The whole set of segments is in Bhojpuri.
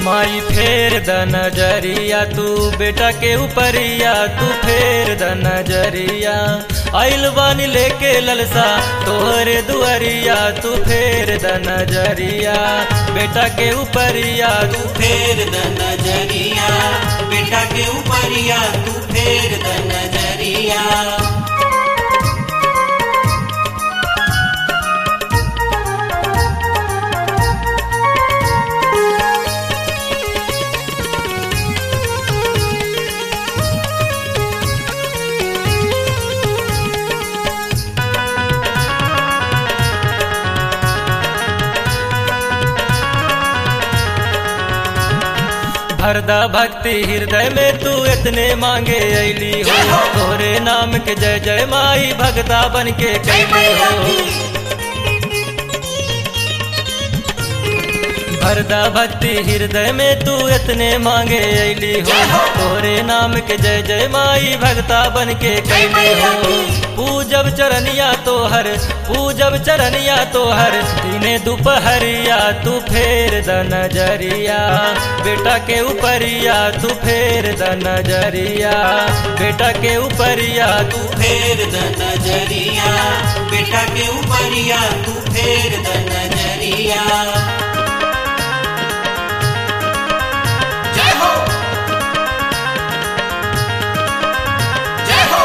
माई फेर द नजरिया तू बेटा के ऊपरिया तू फेर द नजरिया आइल बानी लेके ललसा तोहरे दुआरिया तू फेर द नजरिया बेटा के ऊपरिया तू तू फेर द नजरिया बेटा के ऊपरिया तू फेर द नजरिया भरदा भक्ति हृदय में तू इतने मांगे ऐली हो तोरे नाम के जय जय माई भगता बन के कैली हो भरदा भक्ति हृदय में तू इतने मांगे ऐली हो तोरे नाम के जय जय माई भगता बन के कैली हो पूजब चरनिया तोहर पूजब चरनिया तोहर दिने दोपहरिया तू फेर द नजरिया बेटा के ऊपरिया तू फेर द नजरिया बेटा के ऊपरिया तू तू फेर द नजरिया बेटा के ऊपरिया तू फेर द नजरिया जय हो जय हो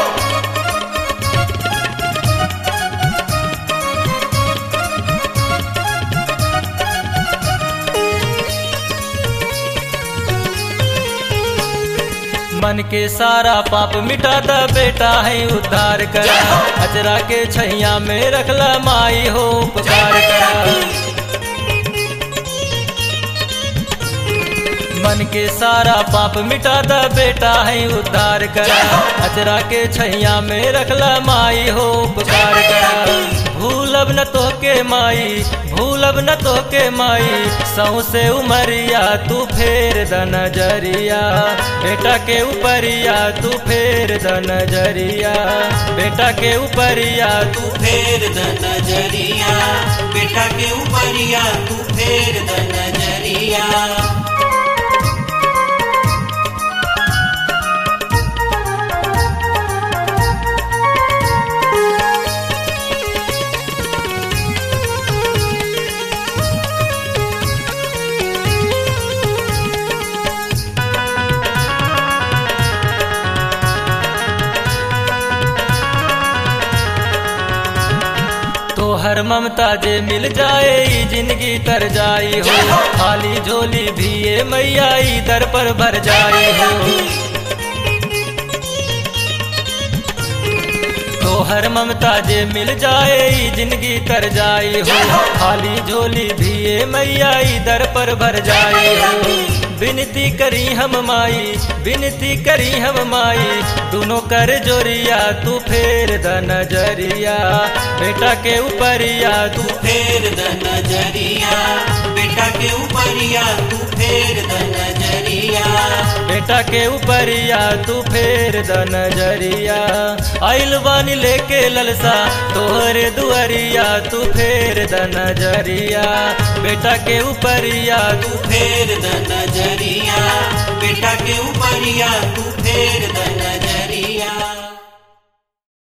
मन के सारा पाप मिटा द बेटा है उद्धार करा अजरा के छैया में रखला माई हो उपकार करा मन के सारा पाप मिटा द बेटा है उद्धार करा अजरा के छैया में रखला माई हो उपकार करा भूलब न तो के माई भूलब न तो के माई सौ से उमरिया तू फेर द नजरिया बेटा के ऊपरिया तू फेर द नजरिया बेटा के ऊपरिया तू तू फेर द नजरिया बेटा के ऊपरिया तू फेर द नजरिया तोहर ममता जे मिल जाए ई जिंदगी तर जाई हो खाली झोली भी ये मैया ई दर पर भर जाई हो तोहर ममता जे मिल जाए ई जिंदगी तर जाई हो खाली झोली भी ये मैया ई दर पर भर जाई हो विनती करी हम माई विनती करी हम माई दोनों कर जोरिया तू फेर द नजरिया बेटा के ऊपरिया तू तू फेर द नजरिया बेटा के ऊपरिया तू फेर द नजरिया बेटा के ऊपरिया तू फेर द नजरिया आइल बानी लेके ललसा तोहरे दुआरिया तू फेर द नजरिया बेटा के ऊपरिया तू फेर द नजरिया बेटा के ऊपरिया तू फेर द